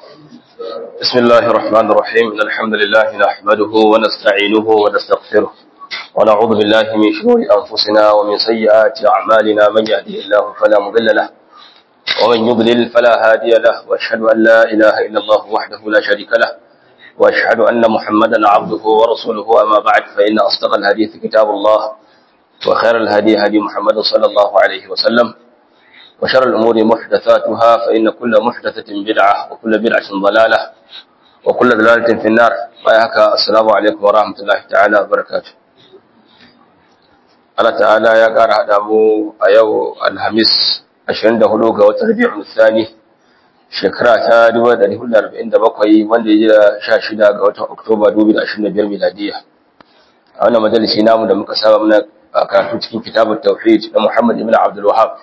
بسم الله الرحمن الرحيم إن الحمد لله نحمده ونستعينه ونستغفره ونعوذ بالله من شرور أنفسنا ومن سيئات أعمالنا من يهده الله فلا مضل له ومن يضلل فلا هادي له وأشهد أن لا إله إلا الله وحده لا شريك له وأشهد أن محمدا عبده ورسوله أما بعد فإن أصدق الحديث كتاب الله وخير الهدي هدي محمد صلى الله عليه وسلم وشر الأمور محدثاتها فإن كل محدثة بدعة وكل بدعة ضلالة وكل ضلالة في النار وياك السلام عليكم ورحمة الله تعالى وبركاته Allah ta'ala ya ƙara haɗa mu a yau Alhamis 24 ga watan Rabi'ul Thani shekara ta 1447 wanda ya ji 16 ga watan Oktoba 2025 miladiya. A wannan majalisi namu da muka saba muna karatu cikin kitabut tauhid na Muhammad ibn Abdul Wahhab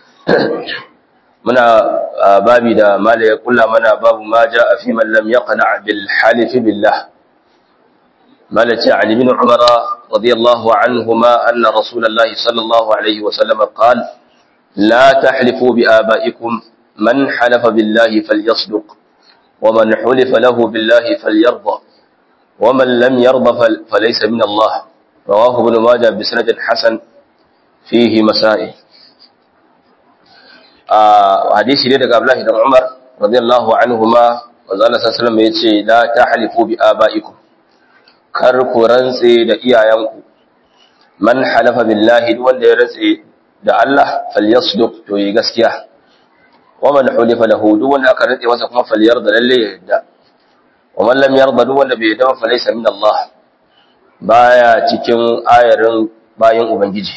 muna babi da mala ya kulla mana babu ma ja a fi man lam yaqna bil halifi billah mala ce ali bin umara radiyallahu anhuma anna rasulullahi sallallahu alaihi wa sallam qal la tahlifu bi abaikum man halafa billahi falyasduq wa man hulifa lahu billahi falyarda wa man lam yarda falaysa min Allah rawahu ibn majah bi sanad hasan fihi masail hadisi ne daga Abdullahi dan Umar radiyallahu anhuma manzo Allah sallallahu alaihi wasallam yace la tahlifu bi abaikum kar ku rantse da iyayenku man halafa billahi duk wanda ya rantse da Allah falyasduq to yi gaskiya wa man hulifa lahu duk wanda aka rantse masa kuma falyarda lalle ya yadda wa man lam yarda duk wanda bai yadda fa laysa min Allah baya cikin ayarin bayin ubangiji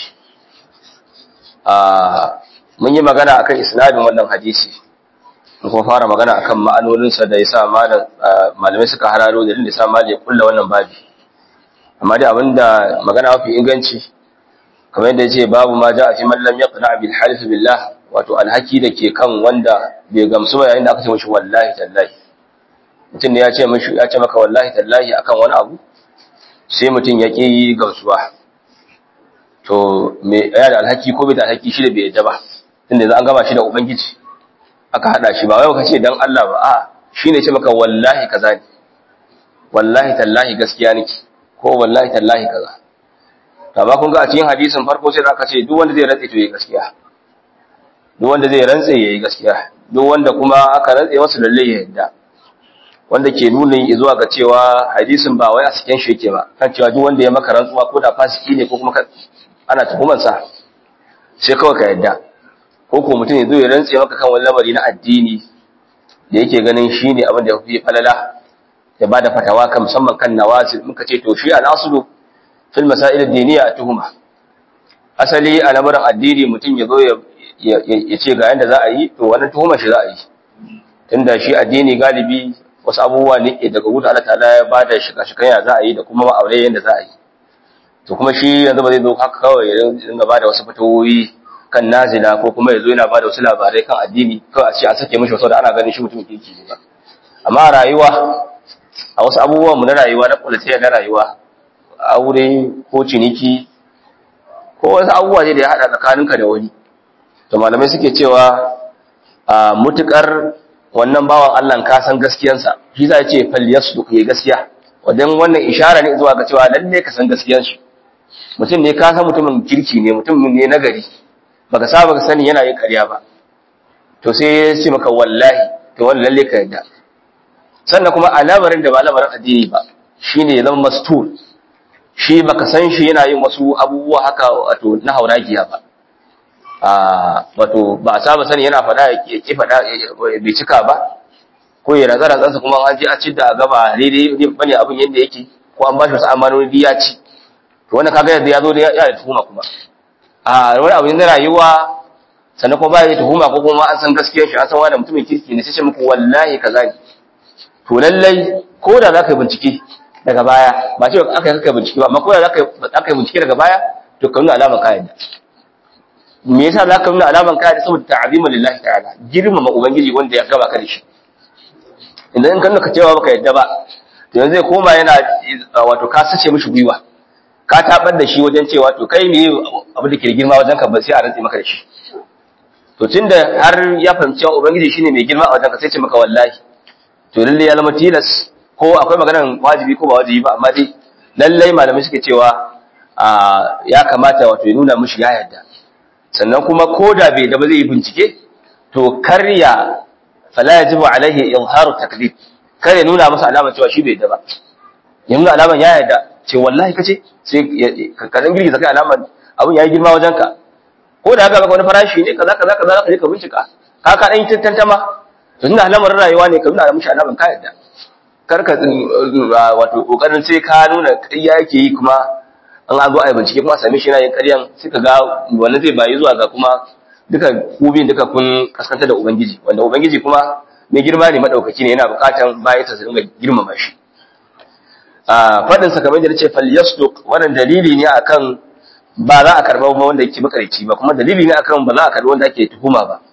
a mun yi magana akan isnadin wannan hadisi mun kuma fara magana akan ma'anoninsa da yasa malamai suka hararo da da yasa malai ya kulla wannan babi amma dai abinda magana mafi inganci kamar yadda yace babu ma ja'a fi man lam yaqna bil halif billah wato alhaki da ke kan wanda bai gamsu ba yayin da aka ce mishi wallahi tallahi mutum ne ya ce mishi ya ce maka wallahi tallahi akan wani abu sai mutum ya ƙi gamsuwa to me ya da alhaki ko bai da alhaki shi da bai yadda ba tunda za an gama shi da ubangiji aka hada shi ba wai ka ce dan Allah ba a shine ce maka wallahi kaza ne wallahi tallahi gaskiya nake ko wallahi tallahi kaza to amma kun ga a cikin hadisin farko sai aka ce duk wanda zai rantse to yayi gaskiya duk wanda zai rantse yayi gaskiya duk wanda kuma aka rantse masa lalle ya yadda wanda ke nuna zuwa ga cewa hadisin ba wai a cikin shi yake ba kan cewa duk wanda ya maka rantsuwa ko da fasiki ne ko kuma ana tuhumansa sai kawai ka yadda ko ko mutum ya zo ya rantse maka kan wani lamari na addini da yake ganin shi ne abin da ya fi falala ya ba da fatawa kan musamman kan nawazil muka ce to shi al'asulu fil masail ad-diniya tuhuma asali a lamarin addini mutum ya zo ya ce ga yanda za a yi to wannan tuhuma shi za a yi tunda shi addini galibi wasu abubuwa ne daga wuta Allah ta'ala ya ba da shiga-shigan ya za a yi da kuma ma'aure yanda za a yi to kuma shi yanzu ba zai zo haka kawai ya dinga ba da wasu fatawoyi kan nazila ko kuma yazo yana bada wasu labarai kan addini kawai a ce a sake mishi wasu da ana ganin shi mutum kirki ne ba amma rayuwa a wasu abubuwan mu na rayuwa na kulatayya na rayuwa aure ko ciniki ko wasu abubuwa ne da ya hada tsakaninka da wani to malamai suke cewa a mutukar wannan bawan Allah ka san gaskiyansa shi za ce fal yasduq ya gaskiya wadan wannan ishara ne zuwa ga cewa lalle ka san gaskiyar shi mutum ne ka san mutumin kirki ne mutum ne nagari baka saba ka sani yana yin ƙarya ba to sai ya ce maka wallahi to wani lalle ka yadda sannan kuma a lamarin da ba lamarin addini ba shine ya zama mastur shi baka san shi yana yin wasu abubuwa haka wato na hauragiya ba a wato ba a saba sani yana faɗa ya ki faɗa bai cika ba ko ya razara zansa kuma an je a ci da gaba daidai ne bane abin yadda yake ko an ba shi wasu amanoni ya ci to wannan kaga yadda ya zo da ya da tuhuma kuma a wani abu na rayuwa sannan kuma ba ya tuhuma ko kuma an san gaskiyar shi an san wani mutumin kirki ne sai ce muku wallahi kaza ne to lallai ko da za ka yi bincike daga baya ba ce aka yi bincike ba amma ko da za ka yi bincike daga baya to ka nuna alaman kayan da me yasa za ka nuna alaman kayan da saboda ta'azimu lillahi ta'ala girmama ubangiji wanda ya gaba ka da shi idan in ka nuna ka cewa baka yadda ba to yanzu zai koma yana wato ka sace mishi gwiwa ka tabar da shi wajen cewa to kai me abu da ke girma wajen ka ba sai a rantsi maka da shi to tunda har ya fahimci cewa ubangiji shine mai girma a wajen ka sai ce maka wallahi to lalle ya zama tilas ko akwai maganar wajibi ko ba wajibi ba amma dai lallai malamai suke cewa ya kamata wato ya nuna mishi ya yarda sannan kuma ko da bai da ba zai yi bincike to karya fala yajibu alaihi izharu taklif kar ya nuna masa alama cewa shi bai da ba ya nuna alaman ya yarda ce wallahi kace sai ka dan girgiza kai alaman abun yayi girma wajen ka ko da haka wani farashi ne kaza kaza kaza ka je ka bincika ka ka dan tantama to tunda alamarin rayuwa ne ka nuna mishi alaman ka yarda kar ka wato kokarin sai ka nuna ƙarya yake yi kuma an an zo a yi bincike kuma a same shi yana yin ƙaryan sai ka ga wannan zai bayi zuwa ga kuma duka kubin duka kun kaskanta da ubangiji wanda ubangiji kuma mai girma ne madaukaki ne yana bukatan bayan ta su dinga girmama shi a fadin sa kamar da nace fal yasduq wannan dalili ne akan ba za a karba ba wanda yake makarici ba kuma dalili ne akan ba za a karba wanda ake tuhuma ba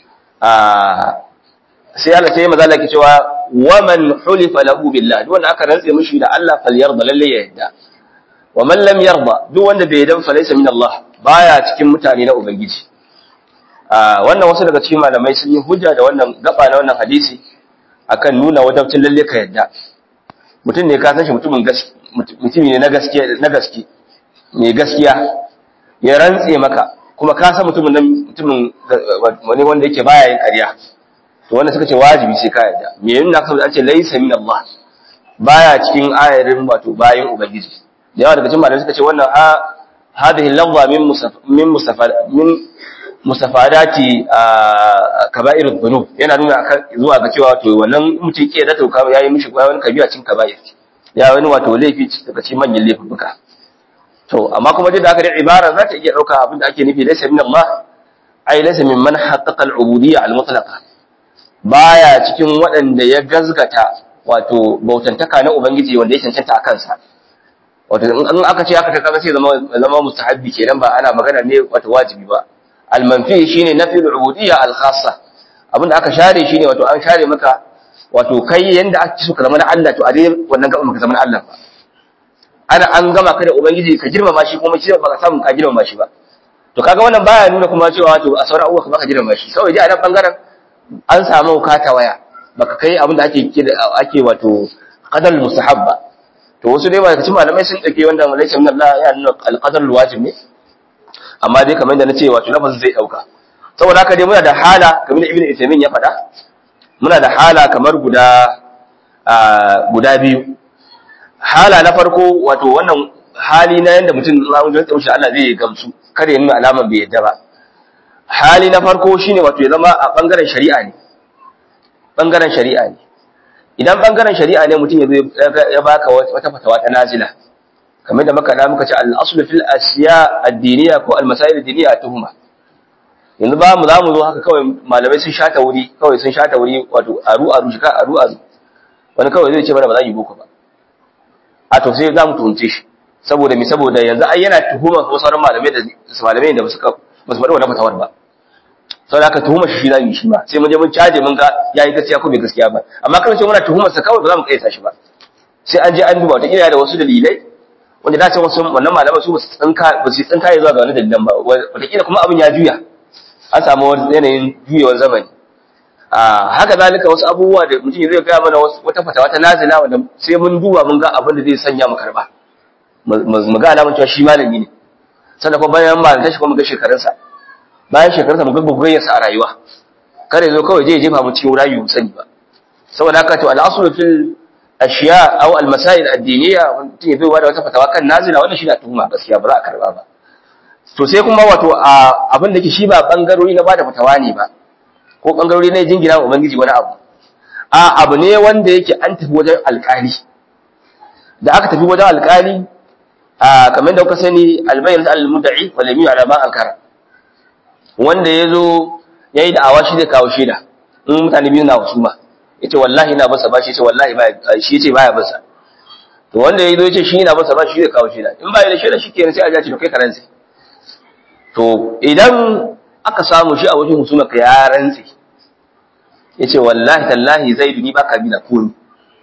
a sai Allah sai maza Allah ke cewa wa man hulifa lahu billah duk wanda aka rantse mishi da Allah fal yarda lalle ya yadda wa man lam yarda duk wanda bai yarda fa laysa min Allah baya cikin mutane na ubangiji wannan wasu daga cikin malamai sun yi hujja da wannan gaba na wannan hadisi akan nuna wajabcin lalle ka yadda mutum ne ka san shi mutumin mutumi ne na gaskiya na gaske mai gaskiya ya rantse maka kuma ka san mutumin nan mutumin wani wanda yake baya yin ƙarya to wanda suka ce wajibi sai ka yadda me yin na saboda an ce laysa min Allah baya cikin ayarin wato bayin ubangiji da yawa daga cikin malamai suka ce wannan ha hadhihi lafza min min mustafa min mustafadati kaba'ir dhunub yana nuna zuwa ga cewa to wannan mutum ke da tauka yayi mishi wani kabira cin kaba'ir ya wani wato laifi daga cikin manyan laifuka to amma kuma da haka da ibara za ta iya dauka abin da ake nufi laysa min Allah ai laysa min man haqqaqa al-ubudiyya al-mutlaqa baya cikin waɗanda ya gazgata wato bautantaka na ubangiji wanda ya cancanta a kansa wato in aka ce aka ta kaga sai zama zama mustahabbi kenan ba ana magana ne wato wajibi ba almanfi shine nafi al-ubudiyya al-khassa abinda aka share shine wato an share maka wato kai yanda ake so ka zama na Allah to a dai wannan gaba maka zama na Allah ba ana an gama ka da ubangiji ka girmama shi kuma shi ba ka samu ka girmama shi ba to kaga wannan baya nuna kuma cewa to a sauran abubuwa ka girmama shi kawai dai a nan bangaren an samu kata waya baka kai abinda ake ake wato qadar mustahabba to wasu dai ba cikin malamai sun dake wanda malaika min Allah ya nuna al-qadar wajib ne amma dai kamar da nace wato lafazin zai dauka saboda haka dai muna da hala kamar da ibnu Uthaymeen ya faɗa muna da hala kamar guda guda biyu hala na farko wato wannan hali na yanda mutum na wajen tsaushe Allah zai gamsu kada ya nuna alaman bai yadda ba hali na farko shine wato ya zama a bangaren shari'a ne bangaren shari'a ne idan bangaren shari'a ne mutum ya baka wata fatawa ta nazila kamar da muka da muka ce al-aslu fil asya ad-diniya ko al-masail ad-diniya tuhuma yanzu ba mu zamu zo haka kawai malamai sun shata wuri kawai sun shata wuri wato aru aru shika aru aru wani kawai zai ce mana ba za yi boko ba a to sai zamu tuhunce shi saboda mi saboda yanzu ai yana tuhuma ko sauran malamai da malamai da suka ba su faɗi wannan fatawar ba saboda haka tuhuma shi za mu yi shi ma sai mun je mun caje mun ga yayi gaskiya ko bai gaskiya ba amma kan ce muna tuhumar sa kawai ba za mu kaita shi ba sai an je an duba wata kila da wasu dalilai wanda da ce wasu wannan malaman su ba su tsinka ba su tsinka ya zuwa ga wani dalilan ba wata kila kuma abin ya juya an samu wani yanayin juyewar zamani a haka zalika wasu abubuwa da mutum zai gaya mana wata fatawa ta nazila wanda sai mun duba mun ga abin da zai sanya mu karba mu ga alamun cewa shi malami ne sannan kuma bayan malanta shi kuma mu ga shekarunsa bayan shekarunsa mu ga gogayyarsa a rayuwa kare zo kawai je jefa mu cikin rayu mu sani ba saboda haka to al-aslu fil ashiya aw al-masail ad-diniya mutum ya bai da wata fatawa kan nazila wannan shi na tuhuma gaskiya ba za a karba ba to sai kuma wato abin da ke shi ba bangarori na bada fatawa ne ba ko bangarori na jingina wa ubangiji wani abu a abu ne wanda yake an tafi wajen alkali da aka tafi wajen alkali a kamar da kuka sani albayyin al-mudda'i wal yamin ala ma ankara wanda yazo yayi da'awa shi zai kawo shaida in mutane biyu na husuma yace wallahi ina basa ba shi yace wallahi ba shi yace baya basa to wanda yazo yace shi ina basa ba shi zai kawo shaida in ba da shaida shikenan sai a ja ci to kai karanci to idan aka samu shi a wajen husuma ka ya rantsi yace wallahi tallahi zaidu ni baka bi na komi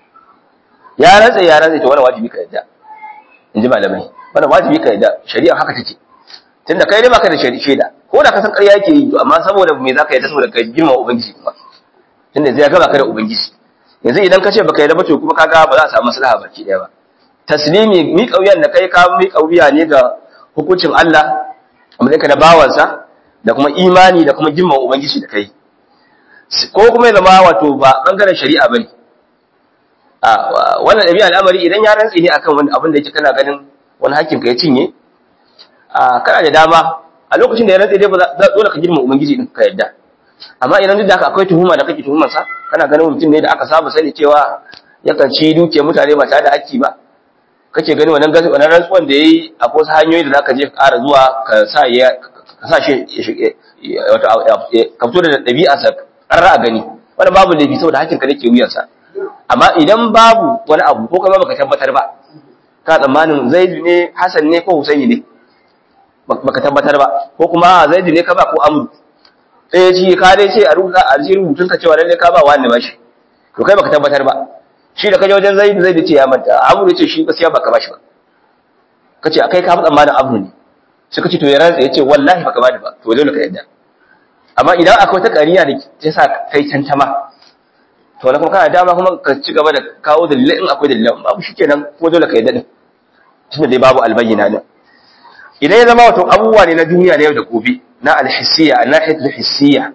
ya rantsi ya rantsi to wannan wajibi ka yadda inji malamai wannan wajibi ka yadda shari'a haka take tunda kai dai baka da shaida ko da ka san ƙarya yake yi amma saboda me zaka yadda saboda kai girma ubangiji kuma tunda zai ga baka da ubangiji yanzu idan ka ce baka yarda ba to kuma kaga ba za a samu maslaha baki daya ba taslimi mi kauyan da kai ka mi kauya ne ga hukuncin Allah amma ka da bawansa da kuma imani da kuma girman ubangiji da kai ko kuma ya zama wato ba bangaren shari'a bane a wannan dabi'a al'amari idan ya rantsi ne akan wani abin da yake kana ganin wani hakkin ka ya cinye a kana da dama a lokacin da ya rantsi dai ba dole ka girma ubangiji din ka yadda amma idan duk da haka akwai tuhuma da kake tuhumar sa kana ganin mutum ne da aka saba sani cewa yakan ci dukiyar mutane ba tare da hakki ba kake gani wannan gazi wannan rantsuwan da yayi akwai wasu hanyoyi da zaka je ka ƙara zuwa ka sa ya ka sa shi wato ka fito da ɗabi'a sa ƙarra a gani wannan babu laifi saboda hakkin ka nake wuyan sa amma idan babu wani abu ko kuma baka tabbatar ba ka tsammanin Zaidu ne Hassan ne ko Husaini ne baka tabbatar ba ko kuma Zaidu ne ka ba ko Amru sai ci ka dai ce a rubuta a cikin rubutun ka cewa lalle ka ba wani bashi to kai baka tabbatar ba shi da kaje wajen Zaid Zaid ce ya manta Amru ce shi gaskiya baka bashi ba kace akai ka faɗa malam Amru ne sai kace to ya rantsa yace wallahi baka bani ba to dole ka yadda amma idan akwai ta ƙariya da ta sa kai tantama to na kuma kana dama kuma ka ci gaba da kawo dalilai in akwai dalilai babu shikenan ko dole ka yadda din tunda dai babu albayyana din idan ya zama wato abubuwa ne na duniya na yau da gobe na alhissiya a nahiyar hissiya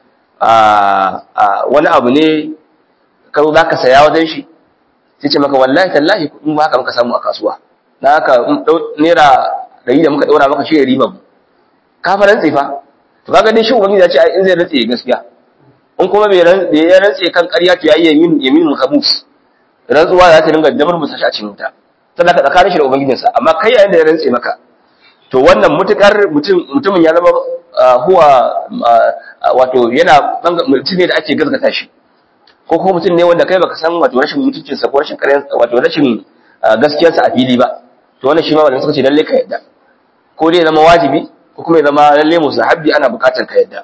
wani abu ne ka zo za ka saya wajen shi sai ce maka wallahi tallahi in ba haka muka samu a kasuwa na haka naira ɗari da muka ɗaura maka shi ya riba mu ka fa rantse fa to kaga dai shi ubangiji ya ce in zai rantse gaskiya in kuma bai ya rantse kan ƙarya to yayi yamin yamin mukhamus rantsuwa za ta dinga damar musashi a cikin wuta sannan ka tsakanin shi da ubangijinsa amma kai yayin da ya rantse maka to wannan mutukar mutumin ya zama huwa wato yana mutum ne da ake gazgata shi ko kuma mutum ne wanda kai baka san wato rashin mutuncinsa ko rashin ƙaryan wato rashin gaskiyarsa a fili ba to wannan shi ma wanda suka ce lalle ka yadda ko dai zama wajibi ko kuma ya zama lalle musahabbi ana bukatar ka yadda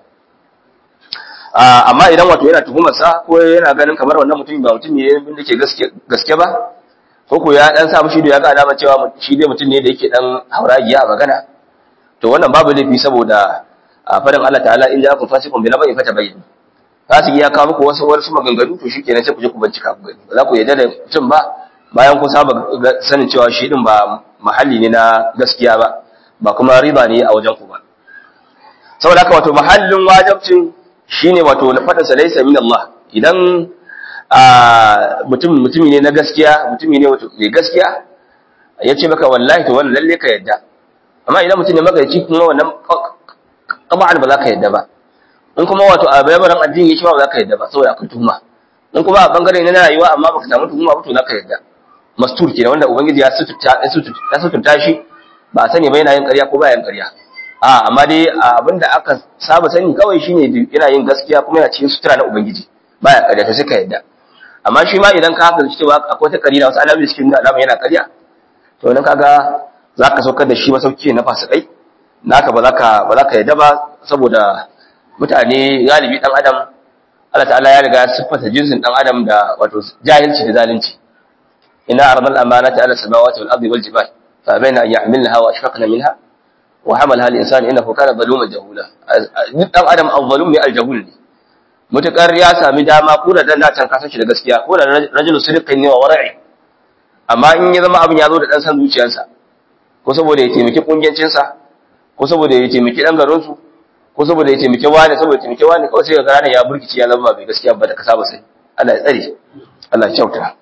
amma idan wato yana tuhumar sa ko yana ganin kamar wannan mutum ba mutum ne da ke gaske ba ko ko ya dan sa mushi da ya ga alama cewa shi dai mutum ne da yake dan hauragiya a magana to wannan babu laifi saboda fadin Allah ta'ala in ja'akum fasiqun bi nabain fatabayyin fasiki ya kawo muku wasu wasu maganganu to shikenan sai ku je ku bincika ku gani ba za ku yarda da mutum ba bayan ku saba sanin cewa shi din ba mahalli ne na gaskiya ba ba kuma riba ne a wajen ku ba saboda haka wato mahallin wajibcin shine wato na fadin sa laysa min Allah idan mutum mutumi ne na gaskiya mutumi ne wato mai gaskiya ya ce maka wallahi to wannan lalle ka yadda amma idan mutum ne magaici kuma wannan kamar ba za ka yadda ba in kuma wato a bayabaran addini yake ba za ka yadda ba saboda akwai tuhuma in kuma a bangare na rayuwa amma baka samu tuhuma ba to za ka yadda mastur kenan wanda ubangiji ya suturta ya suturta shi ba a sani ba yana yin ƙarya ko ba yin ƙarya a amma dai abinda aka saba sani kawai shine yana yin gaskiya kuma yana cikin sutura na ubangiji baya ƙarya to sai ka yadda amma shi ma idan ka haka cewa akwai ta ƙarya wasu alamomi cikin da alama yana ƙarya to nan kaga za ka saukar da shi masauki na fasikai naka ba za ka ba za ka yadda ba saboda mutane galibi dan adam Allah ta'ala ya riga ya siffata jinsin dan adam da wato jahilci da zalunci inna aradna al-amanata ala samawati wal ardi wal jibal fa bayna an yahmilnaha wa ashfaqna minha wa hamalaha al-insan innahu kana zaluman jahula duk dan adam al-zalum ne al-jahul ne mutakar ya sami dama ko da dan can kasan shi da gaskiya ko da rajulu sidqin ne wa wara'i amma in ya zama abin ya zo da dan san zuciyarsa ko saboda ya taimaki kungiyancinsa ko saboda ya taimaki dan garinsu ko saboda ya taimaki wani saboda ya taimaki wani kawai sai ga ranar ya burkici ya zama bai gaskiya ba da ka saba sai Allah ya tsare Allah ya kyauta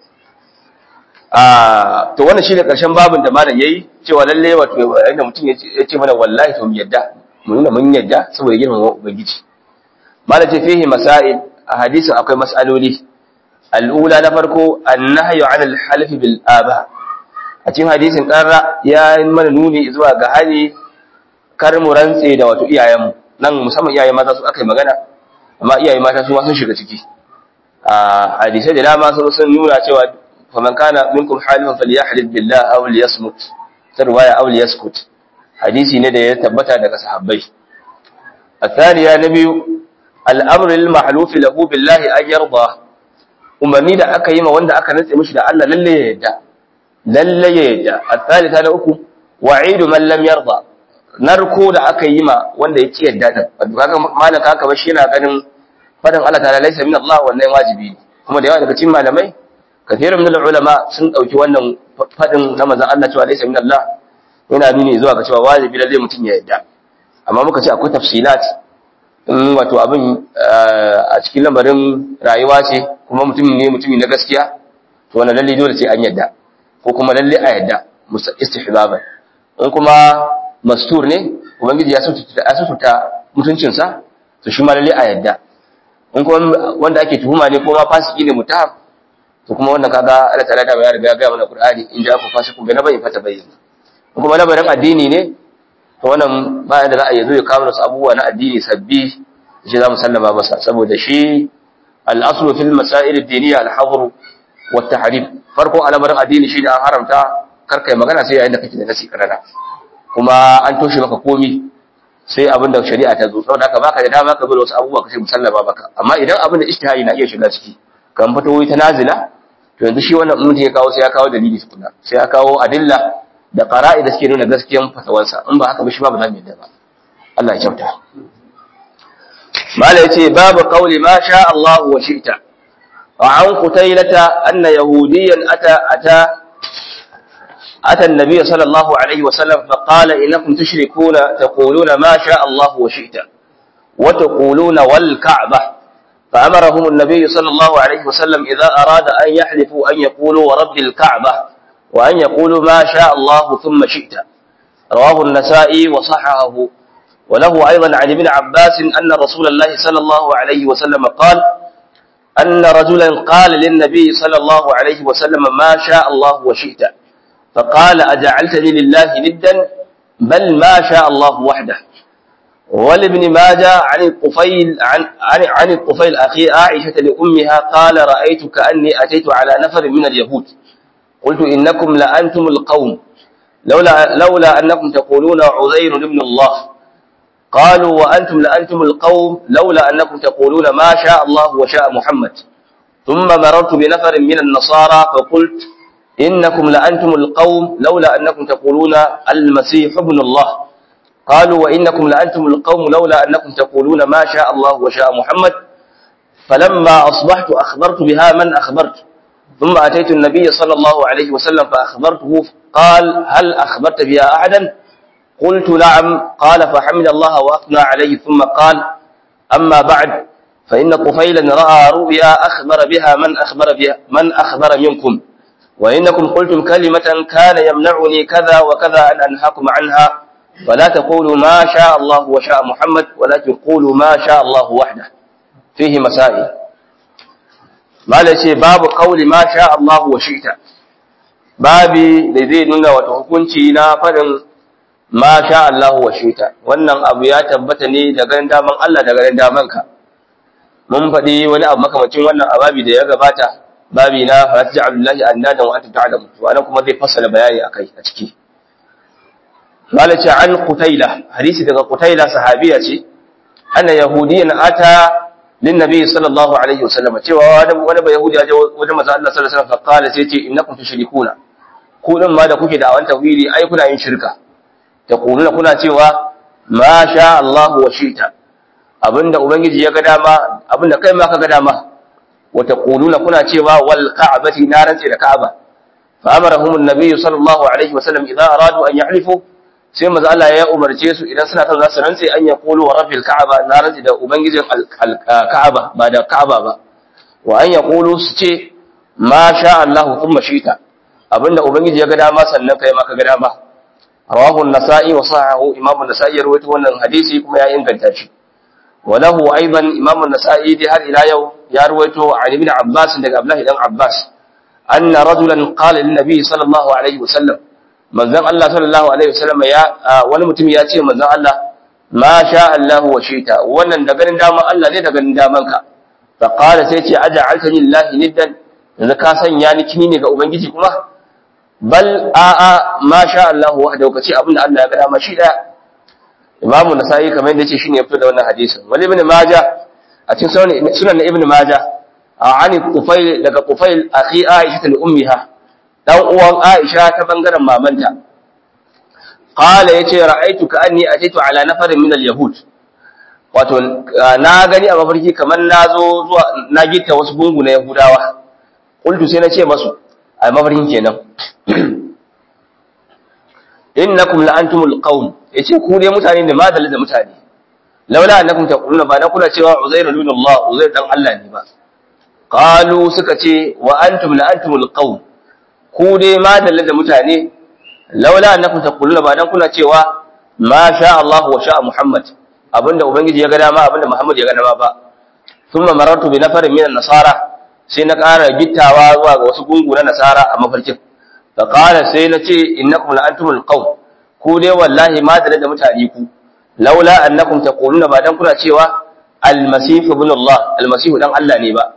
ah to wannan shine karshen babin da malam yayi cewa lalle wato inda mutum ya ce mana wallahi to mu yadda mu nuna mun yadda saboda girmama ubangiji malam ce fihi masail a hadisin akwai mas'aloli al'ula na farko annahyu 'ala al-halfi bil aba a cikin hadisin karra ya mana nuni zuwa ga hali kar mu rantse da wato iyayenmu nan musamman iyaye mata su aka yi magana amma iyaye mata su ma sun shiga ciki a hadisai da dama sun sun nuna cewa faman kana minkum halifan falyahlil billah aw liyasmut ta riwaya aw liyaskut hadisi ne da ya tabbata daga sahabbai الثانية نبي الأمر المحلوف له بالله أن يرضى umarni da aka yi ma wanda aka nutse mishi da Allah lalle ya yadda lalle ya yadda al-thalitha na uku wa'idu man lam yarda narko da aka yi ma wanda ya ki yadda din wato kaga malaka haka ba shi yana ganin fadan Allah ta'ala laysa min Allah wannan wajibi ne kuma da yawa daga cikin malamai kathirun min ulama sun dauki wannan fadin na manzon Allah cewa laysa min Allah yana nuni zuwa ga cewa wajibi lalle mutum ya yadda amma muka ce akwai tafsilat in wato abin a cikin lamarin rayuwa ce kuma mutum ne mutumi na gaskiya to wannan lalle dole sai an yadda ko kuma lalle a yadda istihbaban in kuma mastur ne ubangiji ya sututa mutuncinsa to shi ma lalle a yadda in kuma wanda ake tuhuma ne ko ma fasiki ne mutaham to kuma wannan kaga Allah ta'ala da ya riga ya ga mana Qur'ani in ja ku fasiku bi nabai fata bayyana in kuma lamarin addini ne to wannan ba da za a yazo ya kawo wasu abubuwa na addini sabbi shi za mu sallama masa saboda shi al-aslu fil masail ad-diniyya al-hadr wa at-tahrim farko al'amarin addini shi da an haramta karkai magana sai yayin da kake da nasi karana kuma an toshe maka komi sai abin da shari'a ta zo saboda haka baka da dama ka zo da wasu abubuwa kace musallama baka amma idan abin da ijtihadi na iya shiga ciki kan fito ta nazila to yanzu shi wannan mutum ya kawo sai ya kawo dalili tukuna sai ya kawo adilla da qara'i da suke nuna gaskiyan fatawansa in ba haka ba shi ba ba za mu yadda ba Allah ya kyauta mala yace babu qawli ma sha Allah wa shi'ta wa an qutailata anna yahudiyan ata ata أتى النبي صلى الله عليه وسلم فقال إنكم تشركون تقولون ما شاء الله وشئت وتقولون والكعبة فأمرهم النبي صلى الله عليه وسلم إذا أراد أن يحلفوا أن يقولوا ورب الكعبة وأن يقولوا ما شاء الله ثم شئت رواه النسائي وصححه وله أيضا عن ابن عباس أن رسول الله صلى الله عليه وسلم قال أن رجلا قال للنبي صلى الله عليه وسلم ما شاء الله وشئت فقال أجعلتني لله ندا بل ما شاء الله وحده ولابن ماجه عن الطفيل عن عن, عن الطفيل أخي عائشة لأمها قال رأيت كأني أتيت على نفر من اليهود قلت إنكم لأنتم القوم لولا لولا أنكم تقولون عزير ابن الله قالوا وأنتم لأنتم القوم لولا أنكم تقولون ما شاء الله وشاء محمد ثم مررت بنفر من النصارى فقلت إنكم لأنتم القوم لولا أنكم تقولون المسيح ابن الله قالوا وإنكم لأنتم القوم لولا أنكم تقولون ما شاء الله وشاء محمد فلما أصبحت أخبرت بها من أخبرت ثم أتيت النبي صلى الله عليه وسلم فأخبرته قال هل أخبرت بها أحدا قلت نعم قال فحمد الله وأثنى عليه ثم قال أما بعد فإن طفيلا رأى رؤيا أخبر بها من أخبر بها من أخبر منكم وإنكم قلتم كلمة كان يمنعني كذا وكذا أن أنهاكم عنها فلا تقولوا ما شاء الله وشاء محمد ولكن قولوا ما شاء الله وحده فيه مسائل ما ليس باب قول ما شاء الله وشئت babi da zai nuna wata hukunci na faɗin ma sha Allah wa shita wannan abu ya tabbata ne da ganin daman Allah da ganin daman ka mun faɗi wani abu makamacin wannan ababi da ya gabata babi na falata ji abdullahi annadan wa anta ta'lamu to anan kuma zai fassala bayani akai a ciki malaci an qutaila hadisi daga qutaila sahabiya ce anna yahudiyan ata lin nabi sallallahu alaihi wasallam cewa wani wani bai yahudi ya je wajen manzo Allah sallallahu alaihi wasallam fa qala sai ce innakum tushrikuna ku din ma da kuke da awan tawhidi ai kuna yin shirka taquluna kuna cewa ma sha Allah wa shita abinda ubangiji ya ga dama abinda kai ma ka ga dama wa taquluna kuna cewa wal ka'bati na rantsi da ka'aba fa amarahum an-nabi sallallahu alaihi wasallam idza aradu an yahlifu sai manzo Allah ya umarce su idan suna kan za su rantsi an yaqulu wa rabbil ka'aba na rantsi da ubangijin ka'aba ba da ka'aba ba wa an yaqulu su ce ma sha Allah thumma shita abinda ubangiji ya ga dama sannan kai ma ka ga dama rawahu an-nasa'i wa sahahu imam an-nasa'i ya rawaito wannan hadisi kuma ya inganta shi wa lahu aidan imam an-nasa'i dai har ila yau ya rawaito an ibn abbas daga abdullah dan abbas anna rajulan qala lin nabi sallallahu alaihi wasallam manzon Allah sallallahu alaihi wasallam ya wani mutum ya ce manzon Allah ma sha Allah wa shita wannan da ganin daman Allah ne da ganin daman ka fa qala sai ce aj'altani lillahi niddan yanzu ka sanya ni kini ne ga ubangiji kuma bal a'a ma sha Allah wahdahu kace abinda Allah ya ga dama shi daya Imam Nasa'i kamar yadda yace shine ya fito da wannan hadisin wali ibn Majah a cikin sunan ibn Majah ani Qufail daga Qufail akhi Aisha li ummiha dan uwan Aisha ta bangaren mamanta qala yace ra'aytu ka anni atitu ala nafarin min al-yahud wato na gani a mafarki kamar na zo zuwa na gitta wasu gungu na yahudawa qultu sai na ce masu a mafarkin kenan innakum la antumul qawm yace ku dai mutane ne madalla da mutane laula annakum taquluna ba na kula cewa uzair ibn Allah uzair dan Allah ne ba qalu suka ce wa antum la antumul qawm ku dai madalla da mutane laula annakum taquluna ba dan kuna cewa ma sha Allah wa sha Muhammad abinda ubangiji ya ga dama abinda Muhammad ya ga dama ba thumma marartu bi nafarin min nasara sai na ƙara gittawa zuwa ga wasu gungu na nasara a mafarkin fa qala sai na ce innakum la antumul qawm ku dai wallahi madalla da mutane ku laula annakum taquluna ba dan kuna cewa al-masih ibn Allah al-masih dan Allah ne ba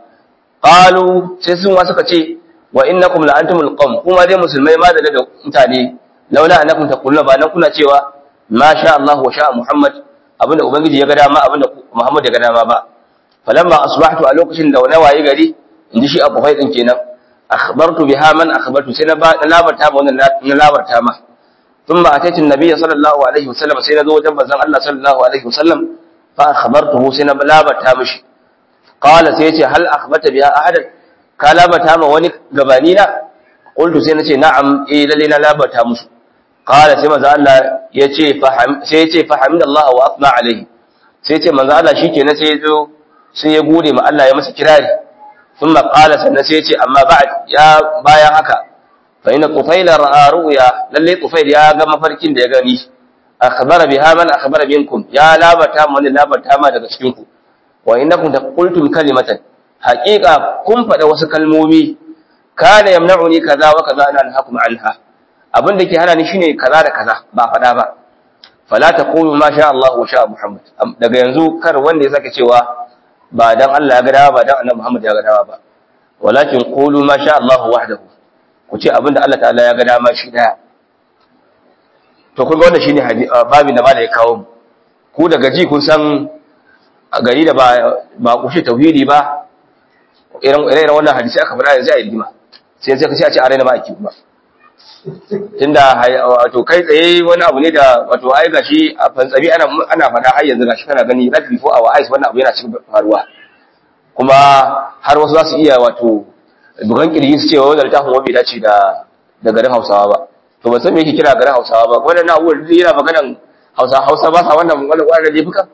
qalu sai sun wa suka ce wa innakum la antumul qawm kuma dai musulmai madalla da mutane laula annakum taquluna ba dan kuna cewa ma sha Allah wa sha Muhammad abinda ubangiji ya ga dama abinda Muhammad ya ga dama ba falamma asbahtu a lokacin da wani waye gari inji shi Abu Haidin kenan akhbartu biha man akhbartu sai na labarta ma wannan na labarta ma thumma ataitu an-nabiy sallallahu alaihi wasallam sai na zo wajen manzon Allah sallallahu alaihi wasallam fa akhbartuhu sai na labarta mishi qala sai yace hal akhbarta biha ahadan ka labarta ma wani gabani na qultu sai nace na'am eh lalle na labarta musu qala sai manzo Allah yace faham sai yace fahamdallahu wa athna alaihi sai yace manzo Allah shikenan sai yazo sai ya gode ma Allah ya masa kirari thumma qala sannan sai yace amma ba'd ya bayan haka fa inna tufaila ra'a ru'ya lalle tufail ya ga mafarkin da ya gani akhbara biha man akhbara minkum ya labata mu wani labata ma daga cikin ku wa innakum taqultum kalimatan haqiqa kun fada wasu kalmomi kana yamna'uni kaza wa kaza ana anhaakum anha abin da ke hana ni shine kaza da kaza ba faɗa ba fala taqulu ma sha Allah wa sha Muhammad daga yanzu kar wanda ya sake cewa ba dan Allah ya ga dawa ba dan Annabi Muhammad ya ga dawa ba walakin qulu ma sha Allah wahdahu ku ce abin da Allah ta'ala ya ga dama shi daya to kun ga wannan shine babin da malai ya kawo mu ku daga ji kun san a gari da ba ba kushe tauhidi ba irin irin wannan hadisi aka faɗa yanzu a yi rigima sai sai ka ce a ce a raina ba a ki ba tunda wato kai tsaye wani abu ne da wato ai gashi a fantsabi ana ana fada har yanzu gashi kana gani right before our eyes wannan abu yana cikin faruwa kuma har wasu za su iya wato bugan kirji su cewa wannan littafin bai dace da da garin Hausawa ba to ban san me yake kira garin Hausawa ba wannan abu yana maganan Hausa Hausa ba sa wannan wannan wannan laifuka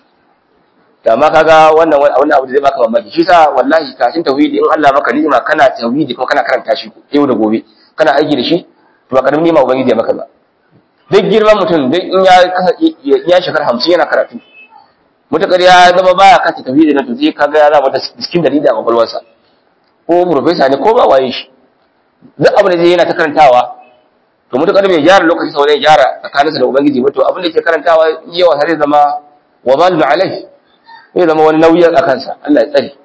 da amma kaga wannan wannan abu da zai baka mamaki shi sa wallahi kashin tauhidi in Allah maka ni'ima kana tauhidi kuma kana karanta shi yau da gobe kana aiki da shi to ba karamin nima ubangiji ya maka ba duk girman mutum duk in ya ya shekar hamsin yana karatu mutakar ya zama baya kanta tafi da to sai kaga ya zama cikin dalili a kwakwalwarsa ko profesa ne ko ba waye shi duk abin da zai yana ta karantawa to mutakar bai gyara lokaci sau ne gyara tsakaninsa da ubangiji ba to abin da ke karantawa yawa har zama wa zalu alai zai zama wani nauyi a kansa Allah ya tsare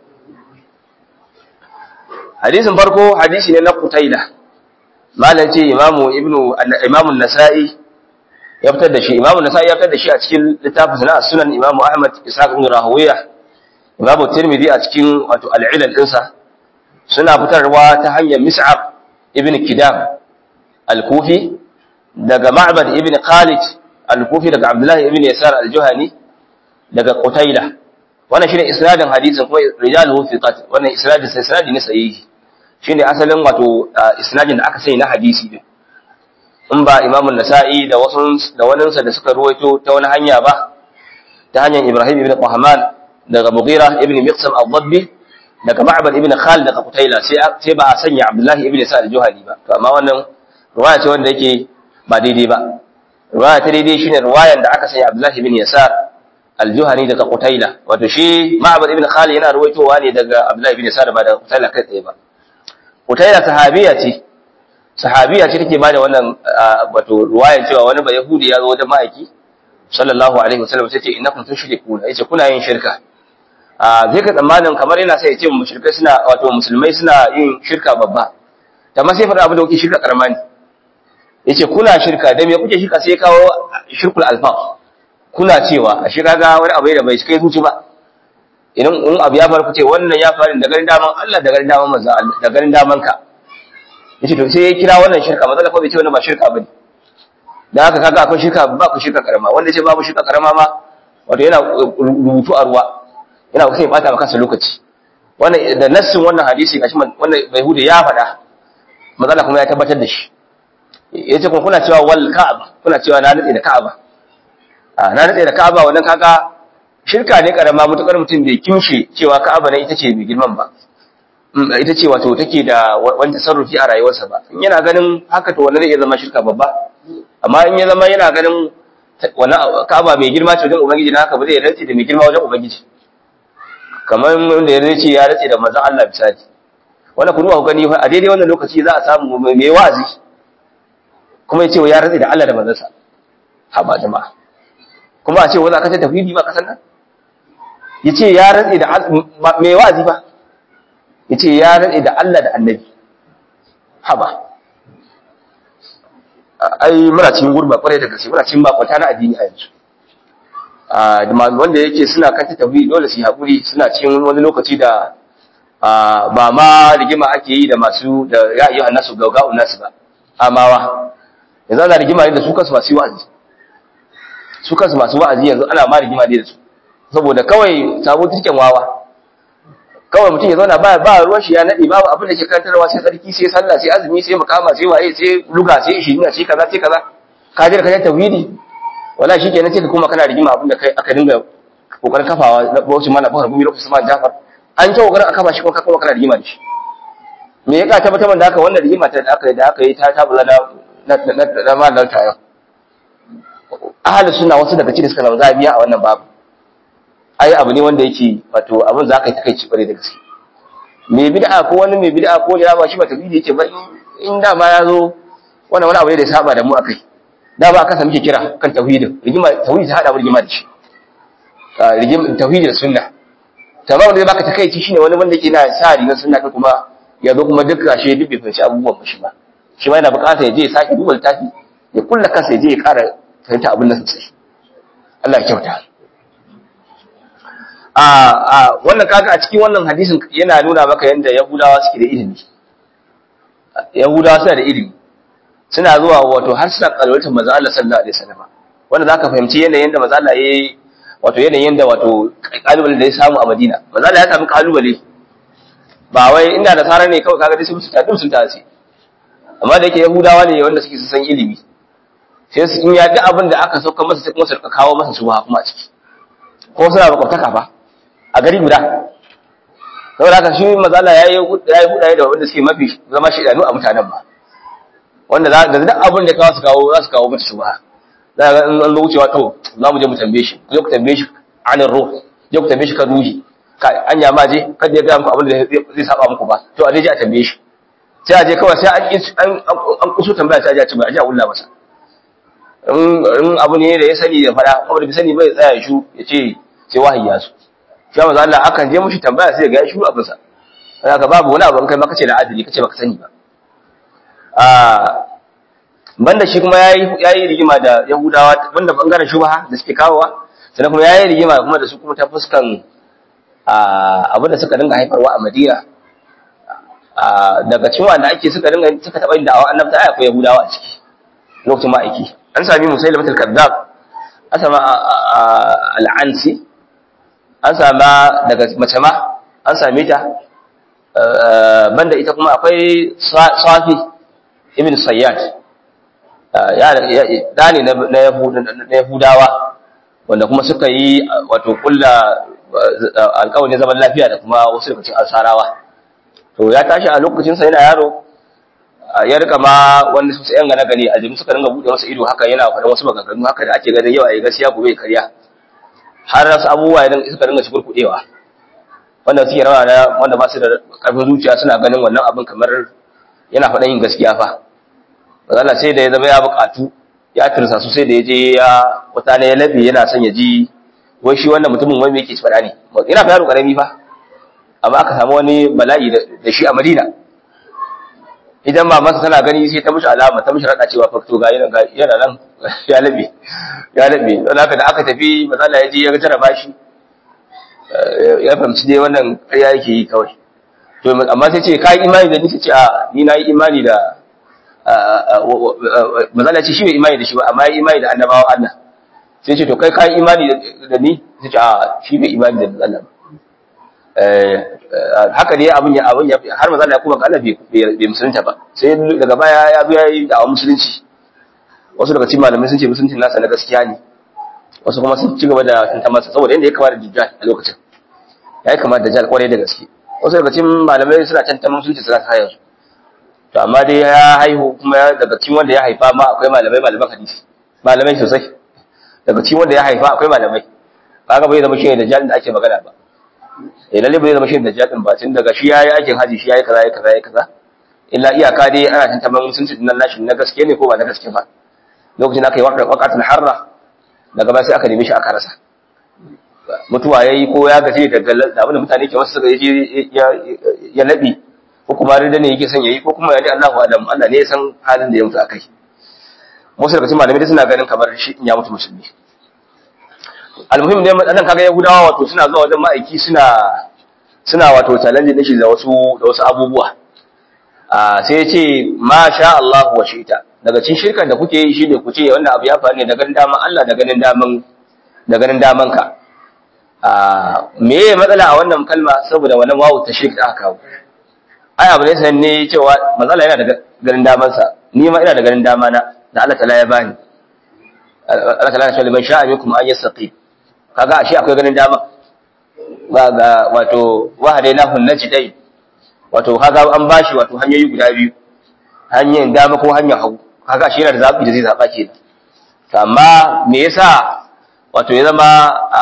hadisin farko hadisi ne na kutaila malam ce imamu ibnu imamu nasa'i ya fitar da shi imamu nasa'i ya fitar da shi a cikin littafin na sunan imamu ahmad ishaq ibn rahawiya imamu tirmidhi a cikin wato al-ilal dinsa suna fitarwa ta hanyar mis'ab ibn kidam al-kufi daga ma'bad ibn khalid al-kufi daga abdullahi ibn yasar al-juhani daga qutaila wannan shine isnadin hadisin kuma rijaluhu thiqat wannan isnadin sai isnadi ne sahihi shine asalin wato isnadin da aka sani na hadisi din in ba Imam nasai da wasu da waninsa da suka ruwaito ta wani hanya ba ta hanyar Ibrahim ibn Qahman daga Mughira ibn Miqsam al-Dabbi daga Ma'bad ibn Khalid daga Qutayla sai sai ba a sanya Abdullah ibn Sa'd al-Juhani ba to amma wannan riwaya ce wanda yake ba daidai ba riwaya ta daidai shine riwayan da aka sanya Abdullah ibn Yasar al-Juhani daga Qutayla wato shi Ma'bad ibn Khalid yana ruwaitowa ne daga Abdullah ibn Yasar ba daga Qutayla kai tsaye ba Utaila sahabiya ce, sahabiya ce take bada wannan wato ruwayan cewa wani ba Yahudi ya zo wajen ma'aiki sallallahu alaihi wasallam sai ce innakum tushrikuna yace kuna yin shirka. A zai ka tsammanin kamar yana sai ya ce mushrikai suna wato musulmai suna yin shirka babba. Amma sai faɗa abin da kuke shirka karama ne. Yace kuna shirka da me kuke shirka sai kawo shirkul alfaq. Kuna cewa a shirka ga wani abu da bai kai zuci ba. idan in abu ya faru ce wannan ya faru da garin daman Allah da garin daman manzo Allah da garin daman ka yace to sai ya kira wannan shirka manzo Allah ko bai ce wannan ba shirka bane dan haka kaga akwai shirka ba ku shirka karama wanda yace babu shirka karama ma wato yana rubutu a ruwa yana sai ya bata maka lokaci wannan da nassin wannan hadisi gashi wannan Yahuda ya faɗa mazala kuma ya tabbatar da shi yace kuma kuna cewa wal ka'aba kuna cewa na nade da ka'aba a na nade da ka'aba wannan kaga shirka ne karama mutukar mutum bai kimshe cewa ka'aba ne ita ce mai girman ba ita ce wato take da wani tasarrufi a rayuwarsa ba in yana ganin haka to wannan zai iya zama shirka babba amma in ya zama yana ganin wannan ka'aba mai girma ce wajen ubangiji na haka ba zai rantsi da mai girma wajen ubangiji kamar wanda ya ce ya rantsi da manzon Allah misali wannan ku duba ku gani a daidai wannan lokaci za a samu mai wazi kuma ya ce ya rantsi da Allah da manzansa ha ba jama'a kuma a ce wani aka ce tafidi ba kasan nan ya ce ya rantsi da mai wazi ba ya ce ya rantsi da Allah da annabi ha ba ai muna cikin gurba kwarai da gaske muna cikin bakwata na addini a yanzu wanda yake suna kanta tafidi dole su yi haƙuri suna cikin wani lokaci da ba ma rigima ake yi da masu da ya yi hannasu gauga'un nasu ba amawa yanzu ana rigima ne da su kansu masu wa'azi su kansu masu wa'azi yanzu ana ma rigima ne da su saboda kawai sabo tirken wawa kawai mutum ya zauna ba ba ruwan shi ya nade babu abin da ke karantarwa sai tsarki sai sallah sai azumi sai makama sai waye sai luga sai ishirina sai kaza sai kaza ka je ka je tawhidi wala shi kenan sai ka kuma kana rigima abin da kai aka dinga kokarin kafawa na bauchi mana bahar gumi lokacin sama Jafar an ce kokarin aka ba shi kuma ka kuma kana rigima da shi me ya ka tabbatar da haka wannan rigima ta da aka yi da aka yi ta tabula na na na malar tayo ahalus sunna wasu daga cikin suka zama biya a wannan babu ai abu ne wanda yake wato abin za ka yi takaici kware da gaske me bid'a ko wani mai bid'a ko ya ba shi ba tabi yake ba in da ma ya zo wannan wani abu ne da ya saba da mu akai da ba aka sami kira kan tauhidin rigima tauhidi ta hada rigima da shi rigima tauhidi da sunna tamam wanda baka takaici shine wani wanda yake na sa rigar sunna kai kuma ya zo kuma duk kashe duk bai fahimci abubuwan ba shi ba shi ma yana bukatar ya je ya sake duba littafi ya kulla kansa ya je ya kara fahimta abin da sosai Allah ya kyauta a wannan kaga a cikin wannan hadisin yana nuna maka yadda yahudawa suke da ilimi yahudawa suna da ilimi suna zuwa wato har suna kalwatar manzo Allah sallallahu alaihi wasallam wanda zaka fahimci yanayin da manzo Allah yayi wato yanayin da wato kalubale da ya samu a Madina manzo Allah ya samu kalubale ba wai inda da tsara ne kawai kaga dai sun ta sun ta ce amma da yake yahudawa ne wanda suke san ilimi sai su in ya ga abin da aka sauka masa sai kuma su kawo masa shubha kuma a ciki ko suna makwabtaka ba a gari guda saboda haka shi mazala ya yi hudaye da wanda suke mafi zama shaidanu a mutanen ba wanda za da duk abin da kawo su kawo za su kawo mata shubha za ga in an zo wucewa to za mu je mu tambaye shi ku je ku tambaye shi anin ruh je ku tambaye shi kan ruhi an ya ma je kada ya ga muku abin da zai saba muku ba to a je a tambaye shi sai a je kawai sai an an kuso tambaya sai a je a ci ba a je a wulla masa in abu ne da ya sani da fada kuma da bai sani bai tsaya ya shu ya ce sai wahayi ya su shi manzo Allah akan je mushi tambaya sai ga ya shiru abin sa haka babu wani abu kai maka ce da adili kace baka sani ba ah banda shi kuma yayi yayi rigima da Yahudawa banda bangaren shubha da suke kawowa sannan kuma yayi rigima kuma da su kuma ta fuskan ah abin da suka dinga haifarwa a Madina ah daga cikin wanda ake suka dinga suka taba yin da'awa annabta ai akwai Yahudawa a ciki lokacin ma'aiki an sami musailamatul kadzab an sama al'ansi an sama daga mace ma an same ta banda ita kuma akwai safi ibn sayyad da ne na yahudawa wanda kuma suka yi wato kulla alkawarin zaman lafiya da kuma wasu daga cikin ansarawa to ya tashi a lokacinsa yana yaro ya rika ma wani su yan gane gani aljimi suka ringa buɗe masa ido haka yana faɗin wasu maganganu haka da ake ganin yau a yi gaskiya gobe karya har wasu abubuwa idan suka ringa shi kurkuɗewa wanda suke rawa na wanda ba su da ƙarfin zuciya suna ganin wannan abin kamar yana faɗin yin gaskiya fa mazala sai da ya zama ya buƙatu ya tirsa su sai da ya je ya wata ne ya labe yana son ya ji wai shi wannan mutumin wai me yake faɗa ne ina fa yaro ƙarami fa amma aka samu wani bala'i da shi a Madina idan mamansa tana gani sai ta mishi alama ta mishi rada cewa fakto ga yana yana nan ya labe ya labe don haka da aka tafi matsala ya je ya ga tara bashi ya fahimci dai wannan ƙarya yake yi kawai to amma sai ce kai imani da ni sai ce a ni na yi imani da matsala ce shi bai imani da shi ba amma ya imani da annabawa Allah sai ce to kai kai imani da ni sai ce a shi bai imani da Allah haka ne abin ya abin ya har manzo Allah ya kuma ga Allah bai musulunta ba sai daga baya ya zo yayi da musulunci wasu daga cikin malamai sun ce musulunci nasa na gaskiya ne wasu kuma sun ci gaba da tanta masa saboda inda ya kama da dajjal a lokacin ya kama da dajjal kwarai da gaske wasu daga cikin malamai suna tanta musulunci suna sa yanzu to amma dai ya haihu kuma daga cikin wanda ya haifa ma akwai malamai malaman hadisi malamai sosai daga cikin wanda ya haifa akwai malamai kaga bai zama shi ne dajjal da ake magana ba eh lalle bai zama shi da jadin ba tun daga shi yayi aikin haji shi yayi kaza yayi kaza yayi kaza illa iyaka dai ana tantaban musulunci din nashi na gaske ne ko ba na gaske ba lokacin aka yi waqatul harra daga ba sai aka nemi shi aka rasa mutuwa yayi ko ya gaje daga da abin da mutane ke wasu suka yi ya nabi ko kuma rida ne yake son yayi ko kuma yani Allahu alam Allah ne ya san halin da ya mutu akai wasu daga cikin malamai suna ganin kamar shi in ya mutu musulmi almuhim ne madan kaga yahudawa wato suna zuwa wajen ma'aiki suna suna wato challenge din shi da wasu da wasu abubuwa a sai ya ce ma sha Allah wa shita daga cikin shirkan da kuke yi shine ku ce wannan abu ya faru ne da ganin daman Allah da ganin daman da ganin daman ka a me ye matsala a wannan kalma saboda wannan wawu ta shirka aka kawo ai abu ne san ne cewa matsala yana da ganin daman sa ni ma ina da ganin dama na da Allah ta'ala ya bani Allah ta'ala ya ce liman sha'a minkum an yastaqim kaga ashe akwai ganin dama ba ga wato wahadainahu najdai wato kaga an bashi wato hanyoyi guda biyu hanyar dama ko hanyar hagu kaga ashe yana da zabi da zai zaba kenan amma me yasa wato ya zama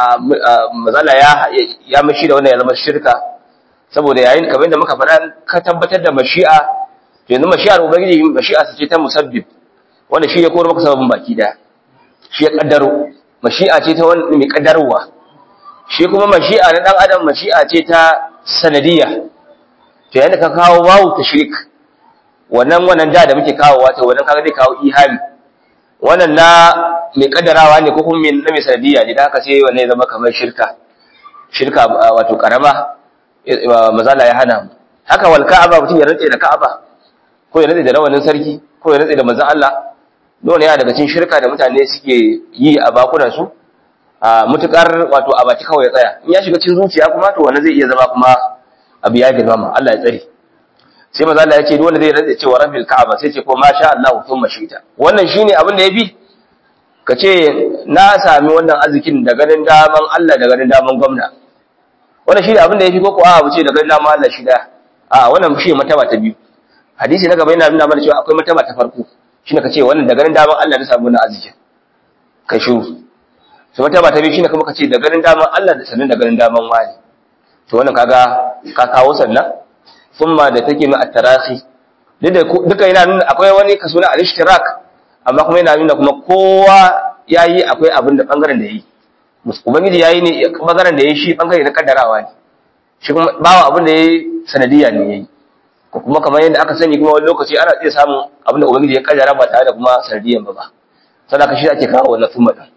mazala ya ya mashi da wannan ya zama shirka saboda yayin kamar da muka faɗa ka tabbatar da mashi'a to yanzu mashi'ar ubangiji mashi'a ce ta musabbib wanda shi ya koro maka sababin baki daya shi ya kaddaro mashi'a ce ta wani mai kaddarwa shi kuma mashi'a na dan adam mashi'a ce ta sanadiyya to yanda ka kawo wawu tashrik wannan wannan da da muke kawo wato wannan kaga zai kawo ihami wannan na mai kaddarawa ne ko kuma na mai sanadiyya ne da haka sai wannan ya zama kamar shirka shirka wato karama mazala ya hana mu haka wal ka'aba mutum ya rantse da ka'aba ko ya rantse da rawanin sarki ko ya rantse da manzon Allah dole yana daga cikin shirka da mutane suke yi a bakunan su a mutukar wato a baki kawai ya tsaya in ya shiga cikin zuciya kuma to wannan zai iya zama kuma abu ya girmama Allah ya tsare sai manzo Allah ya ce dole zai rantsa cewa rabbil ka'aba sai ce ko ma sha Allah thumma shita wannan shine abin da yafi ka ce na sami wannan arzikin da ganin daman Allah da ganin daman gwamna wannan shine abin da yafi ko ko a mu ce da ganin daman Allah shi da a wannan shi mataba ta biyu hadisi na gaba yana nuna mana cewa akwai mataba ta farko shine ka ce wannan da ganin daman Allah na samu wannan arzikin kai shiru to mataba ta biyu shine kuma ka ce da ganin daman Allah da sanin da ganin daman wani to wannan kaga ka kawo sannan thumma da take mai at-tarahi duka yana nuna akwai wani kaso na al-ishtirak amma kuma yana nuna kuma kowa yayi akwai abin da bangaren da yayi ubangiji yayi ne bangaren da yayi shi bangare na kaddarawa ne shi kuma bawa abin da yayi sanadiyya ne yayi ko kuma kamar yadda aka sani kuma wani lokaci ana iya samun abin da ubangiji ya kaddara ba tare da kuma sanadiyyan ba ba sadaka shi ake kawo wannan thumma din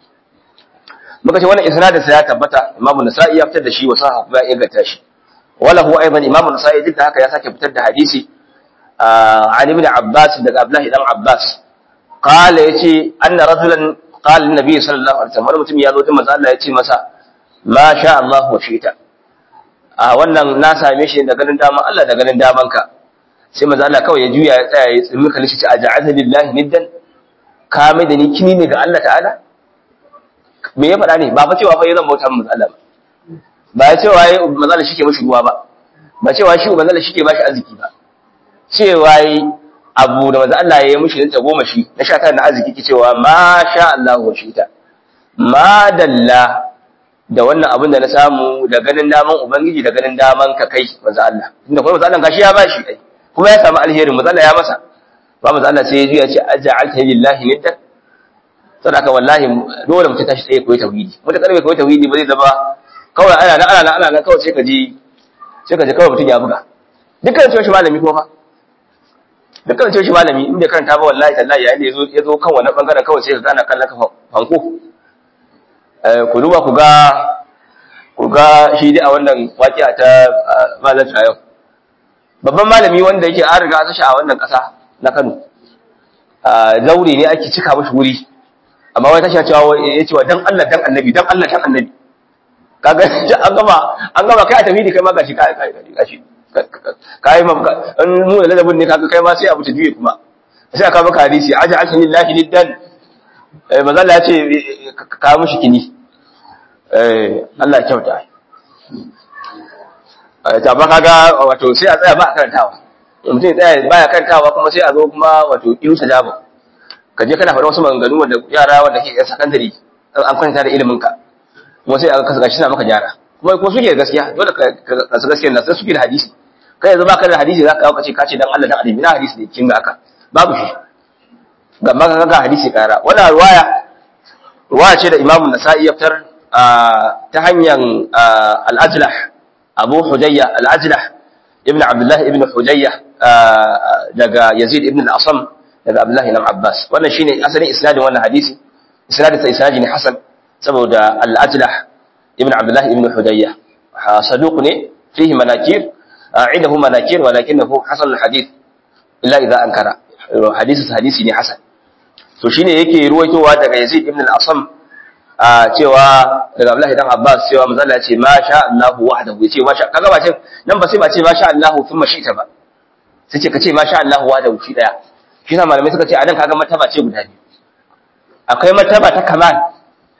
muka ce wannan isnadin sa ya tabbata imamu nasa'i ya fitar da shi wa sahaha kuma ya inganta shi wala huwa aidan imamu nasa'i duk da haka ya sake fitar da hadisi Ali ibn Abbas daga Abdullah dan Abbas qala yace anna rajulan qala annabi sallallahu alaihi wasallam mutum ya zo din manzo Allah yace masa ma sha Allah wa shi'ta a wannan na same shi da ganin daman Allah da ganin daman ka sai manzo Allah kawai ya juya ya tsaya ya tsimi kalli shi a ja'ala lillahi niddan ka mai da ni kini ne ga Allah ta'ala me ya faɗa ne ba fa cewa fa zan bauta manzo Allah ba ba ya cewa yayi manzo Allah shike mishi ruwa ba ba cewa shi manzo Allah shike bashi arziki ba cewa yi abu da manzo Allah ya yi mishi ta goma shi na sha na arziki ki cewa ma sha Allah wa shita ma dalla da wannan abin da na samu da ganin daman ubangiji da ganin daman ka kai manzo Allah inda kuma manzo Allah gashi ya bashi ai kuma ya samu alheri manzo Allah ya masa ba manzo Allah sai ya juya ce aj'alta lillahi niddan sadaka wallahi dole mutum tashi tsaye koyi tauhidi mutum karbe koyi tauhidi ba zai zama kawai ana nan ana nan ana nan kawai sai ka ji sai ka ji kawai mutum ya buga dukkan cewa shi malami kuma fa dukkan cewa shi malami in bai karanta ba wallahi tallahi yayin da yazo yazo kan wannan bangaren kawai sai ka gana kallon ka fanko eh ku duba ku ga ku ga shi dai a wannan waƙiya ta malam yau babban malami wanda yake an riga an shi a wannan ƙasa na Kano zaure ne ake cika mashi wuri amma wai tashi cewa ya cewa dan Allah dan annabi dan Allah dan annabi kaga an gama an gama kai a tafidi kai ma gashi kai kai gashi kai ma in mu da ladabin ne kaga kai ma sai abu ta juye kuma sai aka maka hadisi aja ashin lillahi liddan eh manzo Allah ya ce ka mushi kini eh Allah kyauta eh ta ba kaga wato sai a tsaya ba a karantawa mutum ya tsaya baya karantawa kuma sai a zo kuma wato yusa jabo ka je kana faɗa wasu maganganu wanda yara wanda ke sakandare an kwanta da ilimin ka kuma sai aka kasa gashi na maka gyara kuma ko suke da gaskiya dole ka kasa gaskiya na sai suke da hadisi kai yanzu baka da hadisi za ka kawo kace kace dan Allah dan annabi na hadisi da kin ga aka babu shi ga maka ga hadisi kara wannan ruwaya ruwaya ce da Imam Nasa'i ya fitar ta hanyar al-Ajlah Abu Hujayya al-Ajlah ibn Abdullah ibn Hujayya daga Yazid ibn al-Asam daga Abdullah ibn Abbas wannan shine asalin isnadin wannan hadisi isnadin sa isnadi ne hasan saboda al-Ajlah ibn Abdullah ibn Hudayya saduq ne fihi manakir عنده مناكير ولكنه حسن الحديث إلا إذا أنكر حديث hadisi ne hasan to shine yake ruwaitowa daga Yazid ibn al-Asam cewa daga Abdullah ibn Abbas cewa manzo Allah ya ce ma sha Allah wahdahu yace ma sha kaga ba ce nan ba sai ba ce ma sha Allah thumma shi'ta ba sai ce kace ma sha Allah wahdahu shi daya shi na malamai suka ce a nan kaga martaba ce guda biyu akwai martaba ta kamal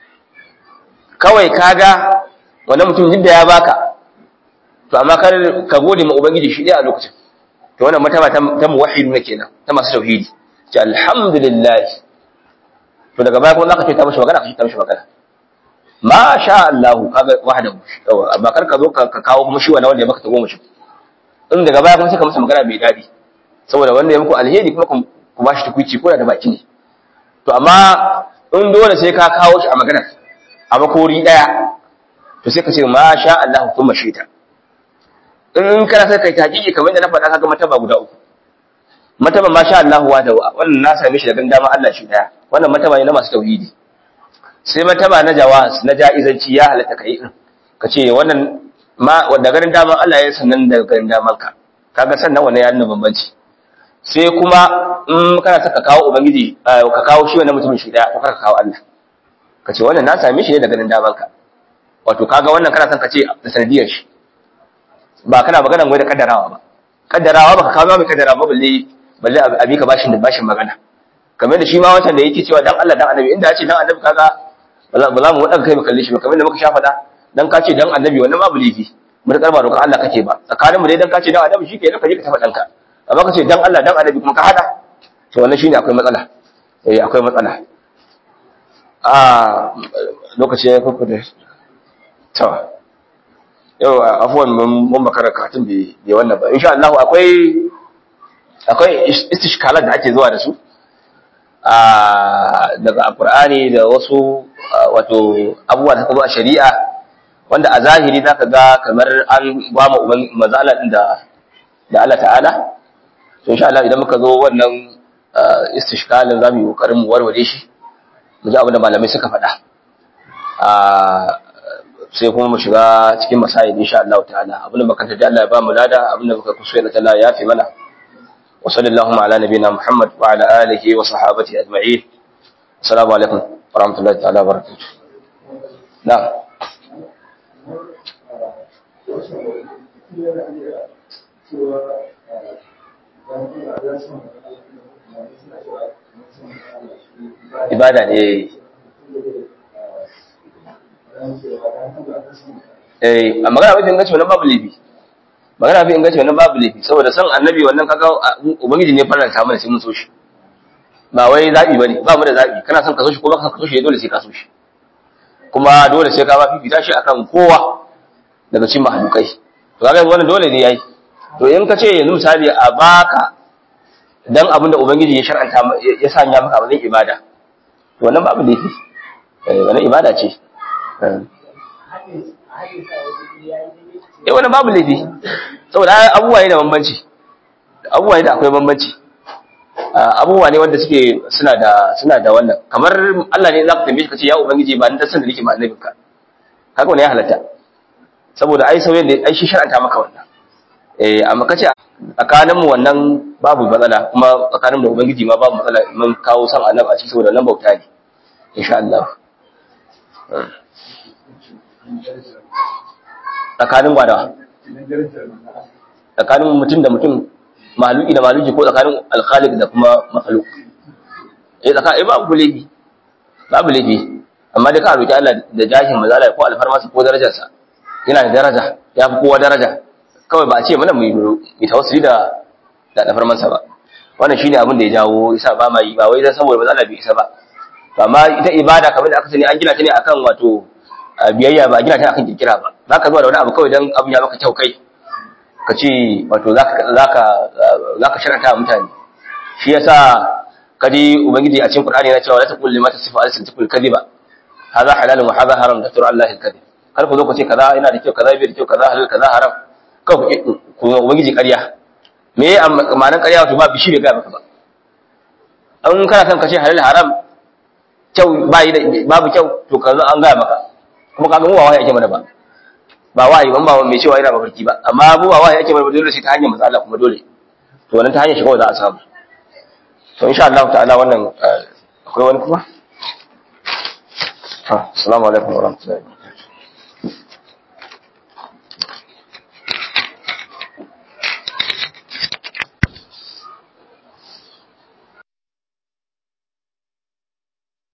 kawai kaga wannan mutum duk da ya baka to amma kar ka gode ma ubangiji shi dai a lokacin to wannan martaba ta muwahhidu ne kenan ta masu tauhidi ce alhamdulillah to daga baya kuma zaka ce ta mishi magana ka ce ta mishi magana ma sha Allah kaga wahdahu amma kar ka zo ka kawo kuma shi wannan wanda ya baka ta goma shi in daga baya kuma sai ka masa magana mai dadi saboda wanda ya muku alheri kuma ku ba shi tukuici ko da baki ne to amma in dole sai ka kawo shi a magana a makori daya to sai ka ce ma sha Allah kuma shi ta in kana sai kai tahqiqi kamar da na faɗa kaga mataba guda uku mataba ma sha Allah wa da wannan na same shi da ganda ma Allah shi daya wannan mataba ne na masu tauhidi sai mataba na jawaz na jaizanci ya halatta kai din ka ce wannan ma wanda garin daman Allah ya sannan da garin daman ka kaga sannan wannan ya nuna bambanci sai kuma in kana saka kawo ubangiji ka kawo shi wannan mutumin shi daya to ka kawo Allah ka ce wannan na same shi ne da garin daman ka wato kaga wannan kana son ka ce da sanadiyar shi ba kana magana wai da kaddarawa ba kaddarawa baka kawo mai kaddara ba balle balle abi ka bashin da bashin magana kamar da shi ma wancan da yake cewa dan Allah dan annabi inda ya ce dan annabi kaga ba za mu wadaka kai mu kalle shi ba kamar da muka sha fada dan ka ce dan annabi wannan babu lifi mu da karba roƙon Allah kake ba tsakanin mu dai dan ka ce dan annabi shikenan ka je ka tafa danka amma ka ce dan Allah dan annabi kuma ka hada to wannan shine akwai matsala eh akwai matsala a lokaci ya kuku da to yau afuwan mun makara katin bai wannan ba insha Allah akwai akwai istishkalat da ake zuwa da su daga alqur'ani da wasu wato abubuwa da kuma shari'a wanda a zahiri zaka ga kamar an ba mu mazala din da da Allah ta'ala to insha Allah idan muka zo wannan istishkalin zamu yi kokarin mu warware shi mu ji abin da malamai suka faɗa sai kuma mu shiga cikin masayin insha Allah ta'ala abinda muka tafi Allah ya ba mu lada abinda muka kusa da Allah ya fi mana wa sallallahu ala nabiyina Muhammad wa ala alihi wa sahabati ajma'in assalamu alaikum wa rahmatullahi ta'ala wa barakatuh na'am ibada ne eh a magana mafi inganci wannan babu laifi magana mafi inganci wannan babu laifi saboda san annabi wannan kaga ubangiji ne faranta mana sai mun so shi ba wai zabi bane ba mu da zabi kana son ka so shi ko baka so shi dole sai ka so shi kuma dole sai ka ba fifita shi akan kowa daga cikin mahalukai to kaga wannan dole ne yayi to in ka ce yanzu misali a baka dan abinda ubangiji ya shar'anta ya sanya maka abin ibada to wannan babu laifi eh wannan ibada ce eh wannan babu laifi saboda abubuwa ne da bambanci abubuwa ne da akwai bambanci abubuwa ne wanda suke suna da suna da wannan kamar Allah ne zaka tambaye shi kace ya ubangiji ba ni da san da nake ma annabinka kaga wannan ya halatta saboda ai sauyen da ai shi shar'anta maka wannan eh amma kace tsakanin mu wannan babu matsala kuma tsakanin da ubangiji ma babu matsala mun kawo san annabi a cikin saboda nan bauta ne insha Allah tsakanin gwada tsakanin mutum da mutum mahaluki da mahaluki ko tsakanin alkhalik da kuma makhluk eh tsakanin babu laifi babu laifi amma da ka roki Allah da jahin mazala ko alfarmasa ko darajarsa yana da daraja ya fi kowa daraja kawai ba a ce mana mu yi tawassuli da da alfarmansa ba wannan shine abin da ya jawo isa ba ma yi ba wai dan saboda mazala bai isa ba to amma ita ibada kamar da aka sani an gina ta ne akan wato biyayya ba a gina ta akan kirkira ba zaka zuwa da wani abu kawai dan abin ya maka kyau kai ka ce wato zaka zaka zaka sharanta mutane shi yasa kadi ubangiji a cikin qur'ani yana cewa la taqul lima tasifu alsintukul kadhiba hadha halalun wa hadha haram da Allah al-kadhib kar ku zo ku ce kaza yana da kyau kaza bai da kyau kaza halal kaza haram kawai ku ubangiji ƙarya me ya ma'anar ƙarya wato ba bishi bai ga maka ba an kana son ka ce halal haram kyau ba yi da babu kyau to ka zo an ga maka kuma kaga mu ba wahayi ake mana ba ba wahayi ban ba mai cewa yana mafarki ba amma mu ba wahayi ake mana dole sai ta hanyar matsala kuma dole to wannan ta hanyar shi kawai za a samu to insha Allah ta'ala wannan akwai wani kuma assalamu alaikum wa rahmatullahi